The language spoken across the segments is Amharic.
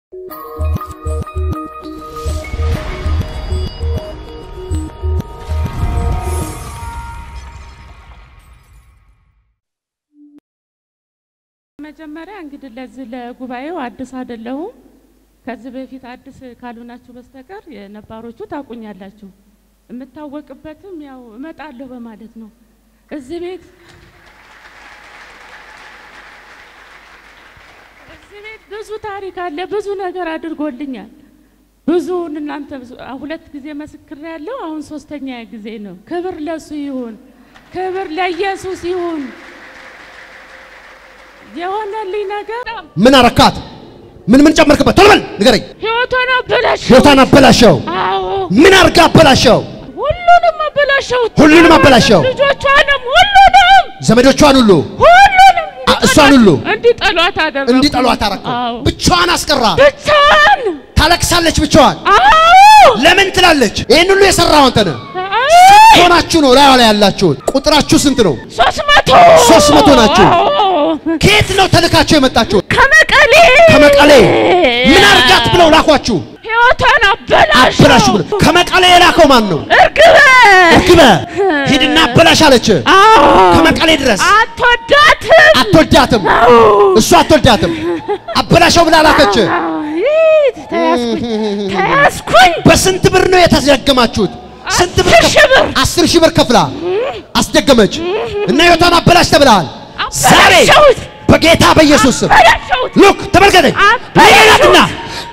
መጀመሪያ እንግዲህ ለዚህ ለጉባኤው አዲስ አይደለሁም። ከዚህ በፊት አዲስ ካልሆናችሁ በስተቀር የነባሮቹ ታቁኛላችሁ። የምታወቅበትም ያው እመጣለሁ በማለት ነው። እዚህ ቤት እዚህ ቤት ብዙ ታሪክ አለ። ብዙ ነገር አድርጎልኛል። ብዙውን እናንተ ብዙ- ሁለት ጊዜ መስክር ያለው አሁን ሶስተኛ ጊዜ ነው። ክብር ለሱ ይሁን፣ ክብር ለኢየሱስ ይሁን። የሆነልኝ ነገር ምን አረካት? ምን ምን ጨመርክበት? ቶሎ በል ንገረኝ። ህይወቷን አበላሸው። ሕይወቷን አበላሸው። አዎ ምን አርጋ አበላሸው? ሁሉንም አበላሸው። ሁሉንም አበላሸው። ልጆቿንም ሁሉንም ዘመዶቿን ሁሉ ሁሉንም አ- እሷን ሁሉ እንዲጠሏት አደረኩ። እንዲጠሏት አረከው። አዎ ብቻዋን አስቀራ። ብቻን ታለቅሳለች ብቻዋን። አዎ ለምን ትላለች? ይህን ሁሉ የሰራው አንተ ነህ። አዎ ሆናችሁ ነው ላይዋ ላይ ያላችሁት። ቁጥራችሁ ስንት ነው? ሶስት መቶ ሶስት መቶ ናችሁ። አዎ። ከየት ነው ተልካችሁ የመጣችሁት? ከመቀሌ ከመቀሌ። ምን አርጋት ብለው ላኳችሁ? ህይወቷን አበላሸው። አበላሽ ብለው። ከመቀሌ የላከው ማን ነው? እርግበ እርግበ ሂድና አበላሽ አለች። አዎ ከመቀሌ ድረስ አትወዳትም። አትወዳትም። አዎ እሱ አትወዳትም። አበላሸው ብላ ላከች። አይ፣ ተያዝኩኝ ተያዝኩኝ። በስንት ብር ነው የተደገማችሁት? ስንት ብር አስር ከፍ- ሺህ ብር። አስር ሺህ ብር ከፍላ አስደገመች እና ህይወቷን አበላሽ ተብለሃል። ዛሬ አበላሸሁት። በጌታ በኢየሱስ ስም አበላሸሁት። ሉክ ተመልከተኝ። አበላሸሁት። ሌላትና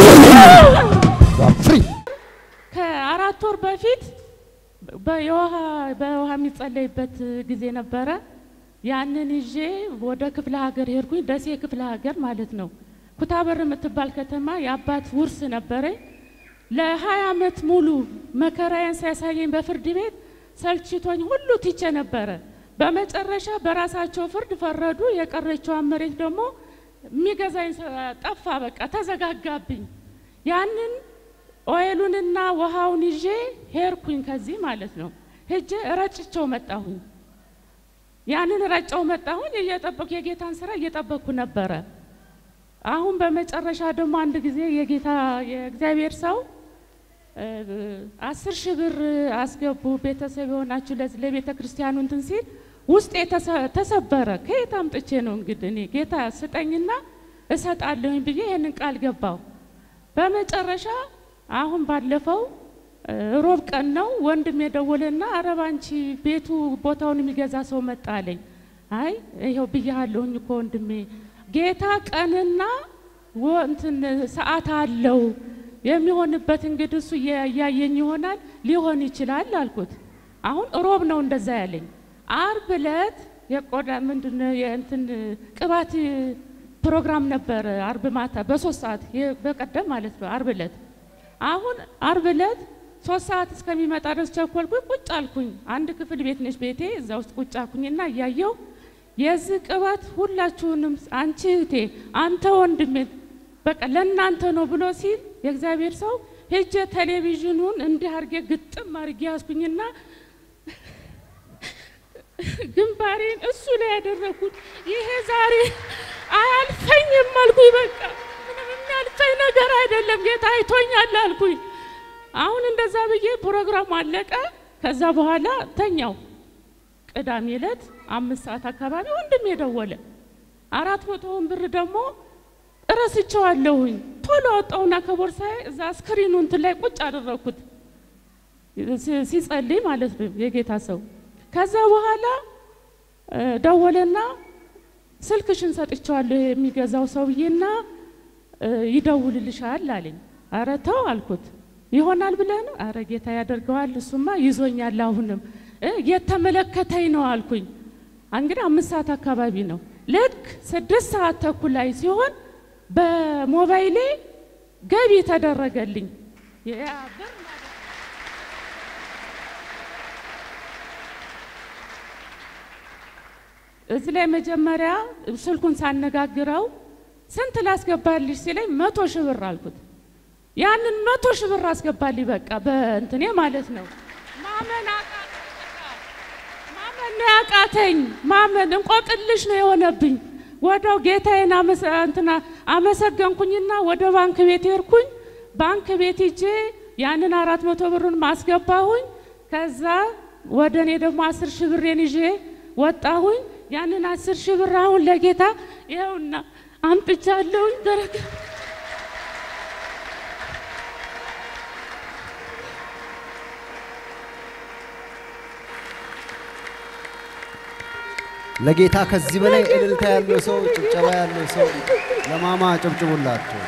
ፍሪ ከአራት ወር በፊት በውሃ በውሃ የሚጸለይበት ጊዜ ነበረ። ያንን ይዤ ወደ ክፍለ ሀገር ሄድኩኝ። ደሴ ክፍለ ሀገር ማለት ነው። ኩታበር የምትባል ከተማ የአባት ውርስ ነበረኝ። ለሀያ ዓመት ሙሉ መከራዬን ሲያሳየኝ በፍርድ ቤት ሰልችቶኝ ሁሉ ትቼ ነበረ። በመጨረሻ በራሳቸው ፍርድ ፈረዱ። የቀረችዋን መሬት ደግሞ የሚገዛኝ ሰ- ጠፋ። በቃ ተዘጋጋብኝ። ያንን ኦይሉንና ውሃውን ይዤ ሄድኩኝ ከዚህ ማለት ነው። ሄጄ ረጭቸው መጣሁኝ። ያንን ረጨው መጣሁኝ። እየጠበኩ የጌታን ስራ እየጠበኩ ነበረ። አሁን በመጨረሻ ደግሞ አንድ ጊዜ የጌታ የእግዚአብሔር ሰው እ፣ አስር ሺህ ብር አስገቡ ቤተሰብ የሆናችሁ ለዚህ ለቤተ ክርስቲያኑ እንትን ሲል ውስጤ ተሰ- ተሰበረ። ከየት አምጥቼ ነው እንግዲህ እኔ ጌታ ስጠኝና እሰጣለሁኝ ብዬ ይህንን ቃል ገባው። በመጨረሻ አሁን ባለፈው እ፣ ሮብ ቀን ነው ወንድም የደወለና አረብ አንቺ ቤቱ ቦታውን የሚገዛ ሰው መጣ አለኝ። አይ ይኸው ብያለሁኝ እኮ ወንድሜ ጌታ ቀንና ወ- እንትን ሰዓት አለው የሚሆንበት እንግዲህ እሱ እያ- እያየኝ ይሆናል ሊሆን ይችላል አልኩት። አሁን ሮብ ነው እንደዛ ያለኝ። አርብ ዕለት የቆዳ ምንድነው የእንትን ቅባት ፕሮግራም ነበረ አርብ ማታ በሶስት ሰዓት የ- በቀደም ማለት ነው አርብ ዕለት አሁን አርብ ዕለት ሶስት ሰዓት እስከሚመጣ ድረስ ቸኮልኩኝ። ቁጭ አልኩኝ። አንድ ክፍል ቤት ነች ቤቴ። እዛ ውስጥ ቁጭ አልኩኝና እያየው የዚህ ቅባት ሁላችሁንም አንቺ እህቴ፣ አንተ ወንድሜ በቃ ለእናንተ ነው ብሎ ሲል የእግዚአብሔር ሰው ሄጄ ቴሌቪዥኑን እንዲህ አርጌ ግጥም አርጌ ያዝኩኝና ግንባሬን እሱ ላይ ያደረኩት ይሄ ዛሬ አያልፈኝም አልኩኝ። በቃ ምንም የሚያልፈኝ ነገር አይደለም፣ ጌታ አይቶኛል አልኩኝ። አሁን እንደዛ ብዬ ፕሮግራሙ አለቀ። ከዛ በኋላ ተኛው። ቅዳሜ ዕለት አምስት ሰዓት አካባቢ ወንድም የደወለ አራት መቶውን ብር ደግሞ እረስቸዋለሁኝ። ቶሎ ወጣውና ከቦርሳዬ እዛ ስክሪኑ እንትን ላይ ቁጭ አደረኩት ሲ- ሲጸልይ ማለት ነው የጌታ ሰው። ከዛ በኋላ እ፣ ደወለና ስልክሽን ሰጥቼዋለሁ የሚገዛው ሰውዬና እ፣ ይደውልልሻል አለኝ። አረ ተው አልኩት። ይሆናል ብለህ ነው? አረ ጌታ ያደርገዋል፣ እሱማ ይዞኛል። አሁንም እ፣ የተመለከተኝ ነው አልኩኝ። እንግዲህ አምስት ሰዓት አካባቢ ነው። ልክ ስድስት ሰዓት ተኩል ላይ ሲሆን በሞባይሌ ገቢ ተደረገልኝ ያ ብር ማለት ነው። እዚህ ላይ መጀመሪያ ስልኩን ሳነጋግረው ስንት ላስገባልሽ ሲለኝ መቶ ሺህ ብር አልኩት። ያንን መቶ ሺህ ብር አስገባልኝ በቃ በእንትኔ ማለት ነው። ማመን አቃተኝ። በቃ ማመን ነው ያቃተኝ። ማመን እንቆቅልሽ ነው የሆነብኝ። ወዳው ጌታዬን አመሰ- እንትና አመሰገንኩኝና ወደ ባንክ ቤት ሄድኩኝ። ባንክ ቤት ሂጄ ያንን አራት መቶ ብሩን ማስገባሁኝ። ከዛ ወደ እኔ ደግሞ አስር ሺህ ብሬን ይዤ ወጣሁኝ። ያንን አስር ሺህ ብር አሁን ለጌታ ይኸውና አምጥቻለሁኝ። በረከ ለጌታ ከዚህ በላይ እልልታ ያለው ሰው፣ ጭብጨባ ያለው ሰው ለማማ ጨብጭቡላቸው።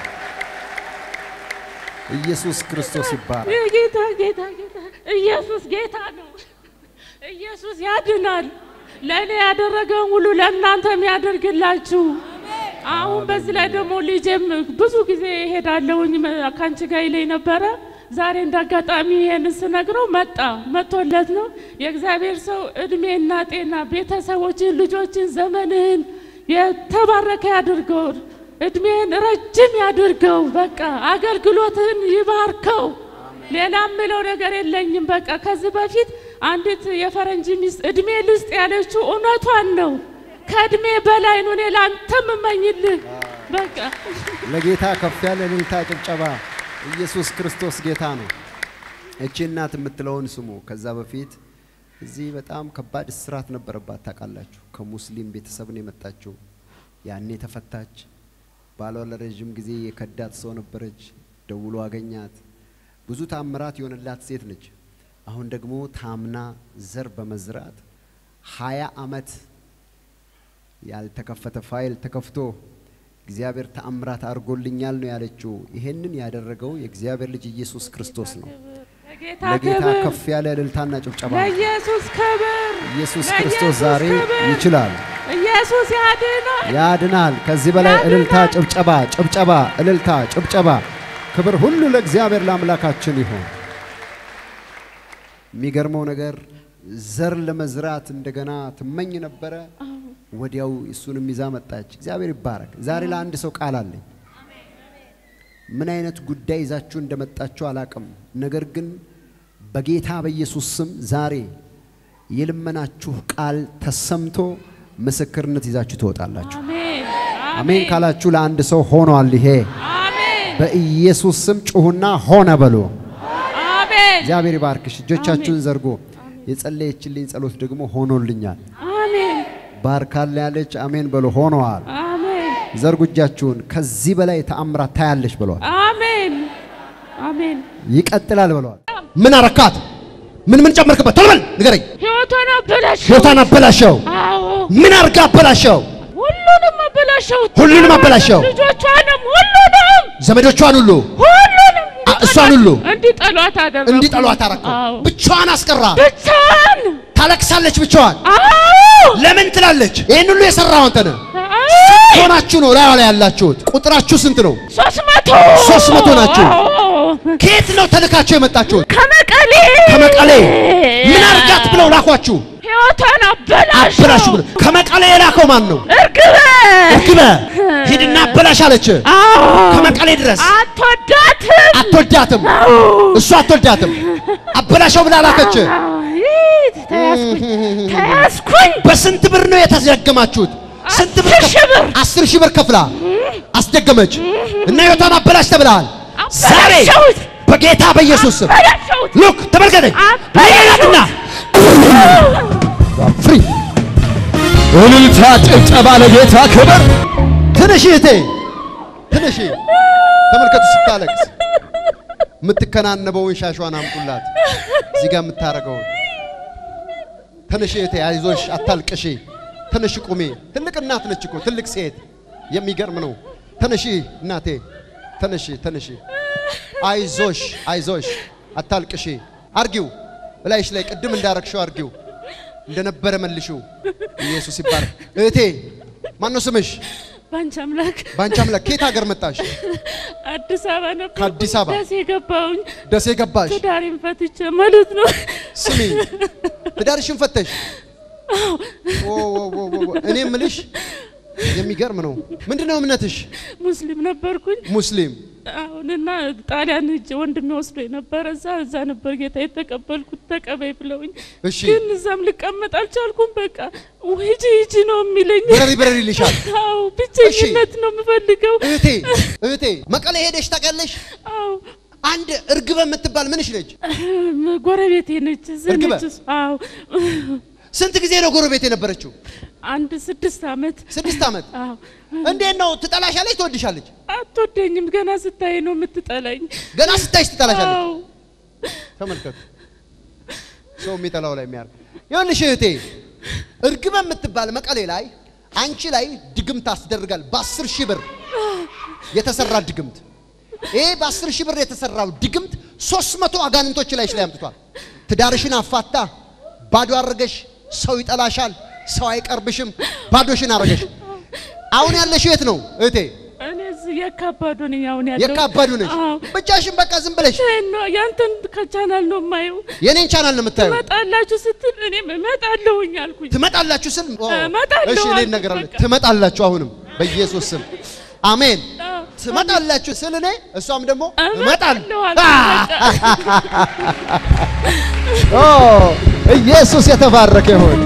ኢየሱስ ክርስቶስ ይባላል። ጌታ ጌታ ጌታ ኢየሱስ ጌታ ነው። ኢየሱስ ያድናል። ለእኔ ያደረገውን ሁሉ ለእናንተም ያደርግላችሁ። አሁን በዚህ ላይ ደግሞ ልጄም ብዙ ጊዜ እሄዳለሁኝ መ- ከአንቺ ጋር ይለኝ ነበረ። ዛሬ እንደ አጋጣሚ ይሄን ስነግረው መጣ መጥቶለት ነው። የእግዚአብሔር ሰው እድሜና ጤና ቤተሰቦችን፣ ልጆችን፣ ዘመንህን የተባረከ ያድርገው። እድሜህን ረጅም ያድርገው። በቃ አገልግሎትህን ይባርከው። ሌላ ምለው ነገር የለኝም። በቃ ከዚህ በፊት አንዲት የፈረንጅ ሚስት እድሜ ልስጥ ያለችው እውነቷን ነው። ከእድሜ በላይ ነው። እኔ ለአንተ የምመኝልህ በቃ ለጌታ ከፍ ያለ እልልታ፣ ጭብጨባ። ኢየሱስ ክርስቶስ ጌታ ነው። እቺ እናት የምትለውን ስሙ። ከዛ በፊት እዚህ በጣም ከባድ እስራት ነበረባት ታውቃላችሁ። ከሙስሊም ቤተሰብ ነው የመጣችው። ያኔ ተፈታች። ባሏ ለረዥም ጊዜ የከዳት ሰው ነበረች። ደውሎ አገኛት። ብዙ ታምራት የሆነላት ሴት ነች። አሁን ደግሞ ታምና ዘር በመዝራት ሀያ አመት ያልተከፈተ ፋይል ተከፍቶ እግዚአብሔር ተአምራት አድርጎልኛል ነው ያለችው። ይሄንን ያደረገው የእግዚአብሔር ልጅ ኢየሱስ ክርስቶስ ነው። ለጌታ ለጌታ ክብር፣ ከፍ ያለ እልልታና ጭብጨባ። ለኢየሱስ ክብር፣ ኢየሱስ ለኢየሱስ ክርስቶስ ዛሬ ክብር። ይችላል፣ ኢየሱስ ያድናል። ያድናል። ከዚህ በላይ ያድናል። እልልታ፣ ጭብጨባ፣ ጭብጨባ፣ እልልታ፣ ጭብጨባ። ክብር ሁሉ ለእግዚአብሔር ለአምላካችን ይሆን። የሚገርመው ነገር ዘር ለመዝራት እንደገና ትመኝ ነበረ። ወዲያው እሱንም ይዛ መጣች። እግዚአብሔር ይባረክ። ዛሬ ለአንድ ሰው ቃል አለኝ። ምን አይነት ጉዳይ ይዛችሁ እንደመጣችሁ አላቅም። ነገር ግን በጌታ በኢየሱስ ስም ዛሬ የልመናችሁ ቃል ተሰምቶ ምስክርነት ይዛችሁ ትወጣላችሁ። አሜን አሜን ካላችሁ ለአንድ ሰው ሆኗል። ይሄ አሜን በኢየሱስ ስም ጩሁና ሆነ በሉ። አሜን እግዚአብሔር ይባርክሽ። እጆቻችሁን ዘርጎ የጸለየችልኝ ጸሎት ደግሞ ሆኖልኛል። አሜን ባርካለ ያለች አሜን በሉ። ሆነዋል። አሜን ዘርጉ እጃችሁን። ከዚህ በላይ ተአምራት ታያለች ብለዋል። አሜን አሜን ይቀጥላል ብለዋል። ምን አረካት? ምን ምን ጨመርክበት? ቶሎ በል ንገረኝ። ሕይወቷን አበላሸው። ሕይወቷን አበላሸው። አዎ ምን አርጋ አበላሸው? ሁሉንም አበላሸው። ሁሉንም አበላሸው። ልጆቿንም ሁሉንም ዘመዶቿን ሁሉ ሁሉንም አ- እሷን ሁሉ እንዲጠሏት አደረኩ። እንዲጠሏት አረከው። አዎ ብቻዋን አስቀራ። ብቻን ታለቅሳለች ብቻዋን። አዎ ለምን ትላለች? ይህን ሁሉ የሰራው አንተ ነህ። አዎ ሆናችሁ ነው ላዩ ላይ ያላችሁት። ቁጥራችሁ ስንት ነው? ሶስት መቶ ሶስት መቶ ናችሁ። አዎ። ከየት ነው ተልካችሁ የመጣችሁት? ከመቀሌ ከመቀሌ። ምን አርጋት ብለው ላኳችሁ? ሕይወቷን አበላሸው። አበላሽ ብለው። ከመቀሌ የላከው ማን ነው? እርግበ እርግበ ሂድና አበላሽ አለች። አዎ ከመቀሌ ድረስ አትወዳትም። አትወዳትም፣ አዎ እሱ አትወዳትም። አበላሸው ብላ ላከች። አዎ፣ ይህ ተያዝኩኝ ተያዝኩኝ። በስንት ብር ነው የተዘገማችሁት? ስንት ብር? አስር ሺህ ብር። አስር ሺህ ብር ከፍላ አስደገመች እና ሕይወቷን አበላሽ ተብለሃል። ዛሬ አበላሸሁት። በጌታ በኢየሱስ ስም አበላሸሁት። ሉክ ተመልከተኝ። አበላሸሁት። ለያትና ፍሪ እልልታ ጭብጨባ ለጌታ ክብር። ትንሽ እህቴ ትንሽ ተመልከቱ፣ ስታለቅስ የምትከናነበውን ሻሿን አምጡላት። እዚህ ጋር የምታረገውን ትንሽ እህቴ አይዞሽ፣ አታልቅሺ፣ ትንሽ ቁሚ። ትልቅ እናት ነች እኮ ትልቅ ሴት፣ የሚገርም ነው። ትንሽ እናቴ ትንሽ ትንሽ አይዞሽ፣ አይዞሽ፣ አታልቅሺ። አርጊው እላይሽ ላይ ቅድም እንዳረግሽው አርጊው፣ እንደነበረ መልሽው። ኢየሱስ ይባረክ። እህቴ ማነው ስምሽ? ባንቺ አምላክ በአንቺ አምላክ ከየት ሀገር መጣሽ? አዲስ አበባ ነበር። ከአዲስ አበባ? ደሴ ገባሁኝ። ደሴ ገባሽ? ትዳሬን ፈትቼ ማለት ነው። ስሚ ትዳርሽን ፈተሽ? ኦ ኦ ኦ ኦ ኦ። እኔ ምልሽ የሚገርም ነው። ምንድነው እምነትሽ? ሙስሊም ነበርኩኝ። ሙስሊም። አሁንና ጣሊያን ሂጅ ወንድሜ ወስዶ የነበረ እዛ እዛ ነበር ጌታ የተቀበልኩት ተቀበይ ብለውኝ፣ እሺ ግን እዛም ልቀመጥ አልቻልኩም። በቃ ሂጂ ሂጂ ነው የሚለኝ። በረሪ በረሪ ይልሻል። አዎ ብቸኝነት ነው የምፈልገው። እህቴ እህቴ መቀሌ ሄደሽ ታውቂያለሽ? አዎ አንድ እርግበ የምትባል ምንሽ ነች? ጎረቤቴ ነች እዚህ እርግበ? ነች። እሷ። አዎ ስንት ጊዜ ነው ጎረቤት የነበረችው? አንድ ስድስት ዓመት ስድስት ዓመት። አዎ እንዴት ነው ትጠላሻለች? ትወድሻለች? አትወደኝም። ገና ስታይ ነው የምትጠላኝ። ገና ስታይሽ ትጠላሻለች። አዎ ተመልከቱ፣ ሰው የሚጠላው ላይ የሚያርግ ይኸውልሽ እህቴ፣ እርግበ የምትባል መቀሌ ላይ አንቺ ላይ ድግምት አስደርጋል። በአስር ሺህ ብር የተሰራ ድግምት። ይሄ በአስር ሺህ ብር የተሰራው ድግምት ሶስት መቶ አጋንንቶች ላይሽ ላይ አምጥቷል። ትዳርሽን አፋታ፣ ባዶ አረገሽ። ሰው ይጠላሻል፣ ሰው አይቀርብሽም፣ ባዶሽን አረገሽ። አሁን ያለሽው የት ነው እህቴ? እኔ እዚህ የካባዱ ነኝ አሁን ያለው የካባዱ ነሽ። አዎ ብቻሽን በቃ ዝም ብለሽ ነው ያንተን ከቻናል ነው የማየው። የኔን ቻናል ነው የምታየው። ትመጣላችሁ ስትል እኔም እመጣለሁኝ አልኩኝ። ትመጣላችሁ ስል ኦ፣ እመጣለሁ እሺ እኔ አልኩ፣ እነግራለሁ። በቃ። ትመጣላችሁ አሁንም በኢየሱስ ስም አሜን። አዎ፣ ትመጣላችሁ ስል እኔ እሷም ደግሞ እመጣለሁ። እመጣለሁ አልኩኝ። በቃ። ኦ ኢየሱስ የተባረከ ይሁን።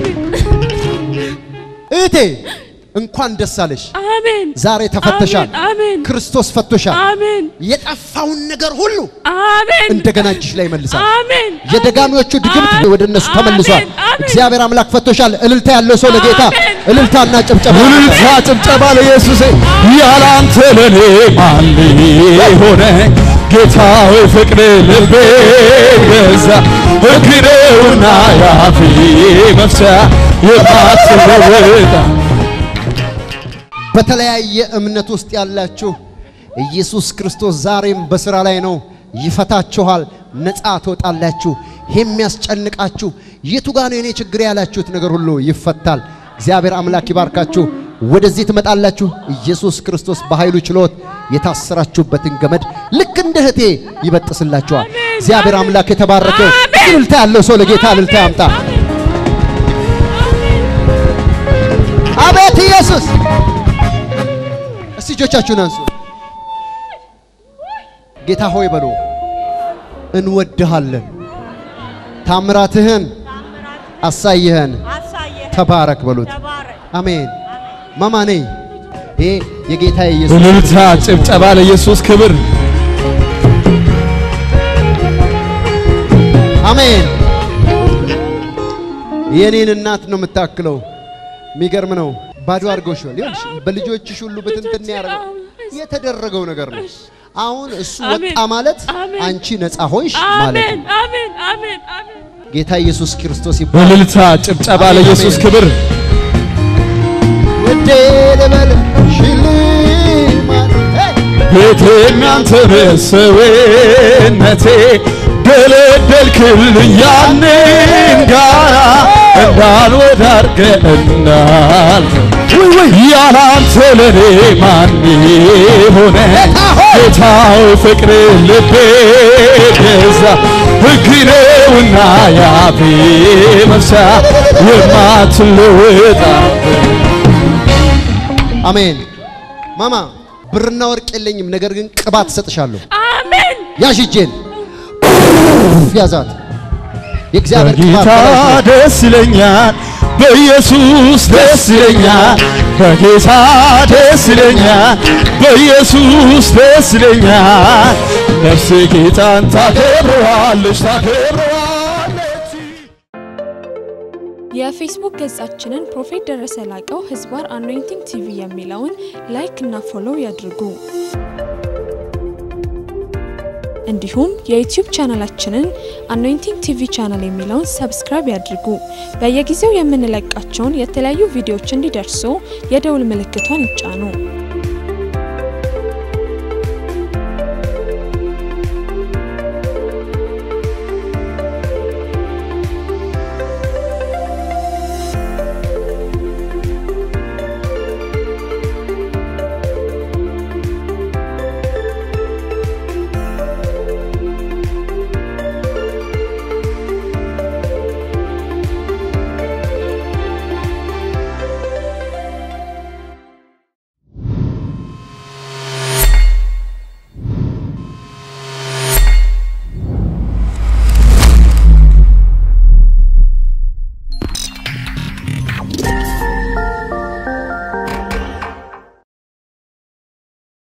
እህቴ እንኳን ደስ አለሽ። አሜን ዛሬ ተፈተሻል። አሜን አሜን ክርስቶስ ፈቶሻል። አሜን የጠፋውን ነገር ሁሉ አሜን እንደገና እጅሽ ላይ ይመልሳል። አሜን የደጋሚዎቹ ድግምት አሜን። ወደ እነሱ ተመልሷል። አሜን፣ አሜን። እግዚአብሔር አምላክ ፈቶሻል። እልልታ ያለው ሰው ለጌታ አሜን። እልልታና ጭብጨባ እልልታ ጭብጨባ ለኢየሱስ ያለ አንተ ለኔ ማን ሆነ ጌታ ሆይ ፍቅር ልቤ ገዛ ሕግ ነውና ያፌ መፍቻ የማትለወጣ በተለያየ እምነት ውስጥ ያላችሁ ኢየሱስ ክርስቶስ ዛሬም በስራ ላይ ነው። ይፈታችኋል፣ ነፃ ትወጣላችሁ። የሚያስጨንቃችሁ የቱ ጋ ነው የኔ ችግር ያላችሁት ነገር ሁሉ ይፈታል። እግዚአብሔር አምላክ ይባርካችሁ። ወደዚህ ትመጣላችሁ። ኢየሱስ ክርስቶስ በኃይሉ ችሎት የታሰራችሁበትን ገመድ ልክ እንደ እህቴ ይበጥስላችኋል። እግዚአብሔር አምላክ የተባረከ ይሁን። አሜን። እልልታ ያለው ሰው ለጌታ እልልታ ያምጣ። አቤት ኢየሱስ! እስቲ እጆቻችሁን አንሱ። ጌታ ሆይ በሉ፣ እንወድሃለን፣ ታምራትህን አሳይህን፣ አሳየህ ተባረክ በሉት። ተባረክ። አሜን። ማማ ነኝ። ይሄ የጌታ የኢየሱስ እልልታ ጭብጨባ ለኢየሱስ ክብር አሜን። የኔን እናት ነው የምታክለው። የሚገርም ነው። ባዶ አድርገውሻል። ይኸውልሽ በልጆችሽ ሁሉ በትንትን ያደረገው የተደረገው ነገር ነው። አሁን እሱ አሜን። ወጣ ማለት አሜን። አንቺ ነፃ ሆንሽ ማለት አሜን ነው። አሜን አሜን አሜን ጌታ ኢየሱስ ክርስቶስ ይባላል። እልልታ ጭብጨባ ለኢየሱስ ክብር ውዴ ልበል ሽልማት ቤቴ እናንተ በሰውነቴ ደለደልክልኝ ያንን ጋራ እንዳልወዳርገ እንዳልፍ ያላንተ ለኔ ማን ሆነ ጌታው ፍቅር ልቤ ገዛ ሕግ ነውና ያፌ መፍቻ የማትለወጣ አሜን። ማማ ብርና ወርቅ የለኝም፣ ነገር ግን ቅባት እሰጥሻለሁ። አሜን ያዥ እጄን ያዛት። የእግዚአብሔር ቅባት በጌታ በላይሽ ነው። ደስ ይለኛል፣ በኢየሱስ ደስ ይለኛል፣ በጌታ ደስ ይለኛል፣ በኢየሱስ ደስ ይለኛል። ነፍሴ ጌታን ታከብረዋለች ታከብረዋለች። የፌስቡክ ገጻችንን ፕሮፌት ደረሰ ላቀው ህዝባር አኖይንቲንግ ቲቪ የሚለውን ላይክ እና ፎሎው ያድርጉ። እንዲሁም የዩቲዩብ ቻናላችንን አኖይንቲንግ ቲቪ ቻናል የሚለውን ሰብስክራይብ ያድርጉ። በየጊዜው የምንለቃቸውን የተለያዩ ቪዲዮዎች እንዲደርሱ የደውል ምልክቷን ይጫኑ።